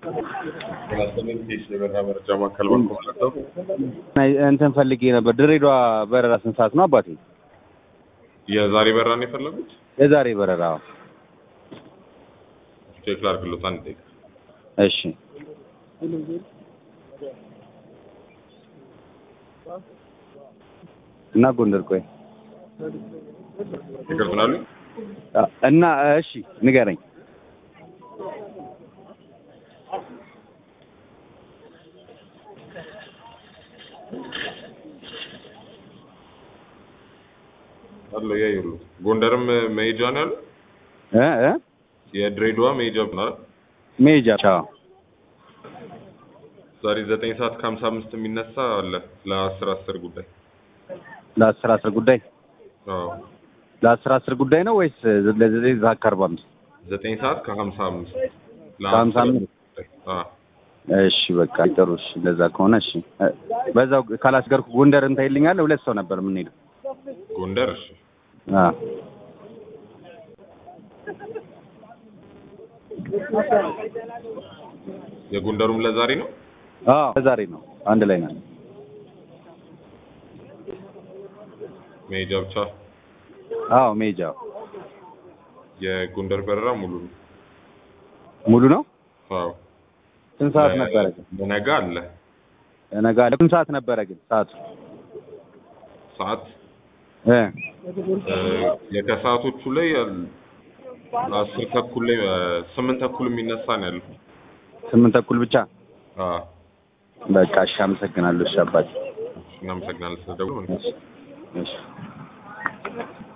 የበራ መረጃ ማዕከል ባንኮ ማለት ነው። እንትን ፈልጌ ነበር። ድሬዳዋ በረራ ስንት ሰዓት ነው አባቴ? የዛሬ በራ ነው የፈለጉት? የዛሬ በረራ አዎ። ቼክ ላድርግሎት አንድ ደቂቃ። እሺ እና ጎንደር ቆይ ይቅርታ ናሉ እና እሺ ንገረኝ። አለ ያዩሉ ጎንደርም መሄጃ ነው ያለው። እ እ የድሬዳዋ መሄጃ ነው አይደል? ሜጃ ቻው ዛሬ ዘጠኝ ሰዓት ከሀምሳ አምስት የሚነሳ አለ ለአስር አስር ጉዳይ። ለአስር አስር ጉዳይ አዎ ለአስር አስር ጉዳይ ነው ወይስ ለዘጠኝ ሰዓት ከአርባ አምስት ዘጠኝ ሰዓት ከሀምሳ አምስት ከሀምሳ አምስት አዎ እሺ በቃ ጥሩ እሺ እንደዛ ከሆነ እሺ እ በዛው ካላስገርኩ ጎንደር እንትን ይልኛል ሁለት ሰው ነበር የምንሄደው ጎንደር እሺ አዎ የጎንደሩም ለዛሬ ነው። አዎ ዛሬ ነው አንድ ላይ ነን መሄጃ ብቻ አዎ ሜጃ የጎንደር በረራ ሙሉ ነው። ሙሉ ነው አዎ ስንት ሰዓት ነበረ ግን በነጋ አለ ነገ አለ ስንት ሰዓት ነበረ ግን ሰዓቱ ሰዓት እ እ የከሰዓቶቹ ላይ አል- አስር ተኩል ላይ እ ስምንት ተኩል የሚነሳ ነው ያለው። ስምንት ተኩል ብቻ አዎ በቃ እሺ አመሰግናለሁ እሺ አባቴ እናመሰግናለን ስለደውል እሺ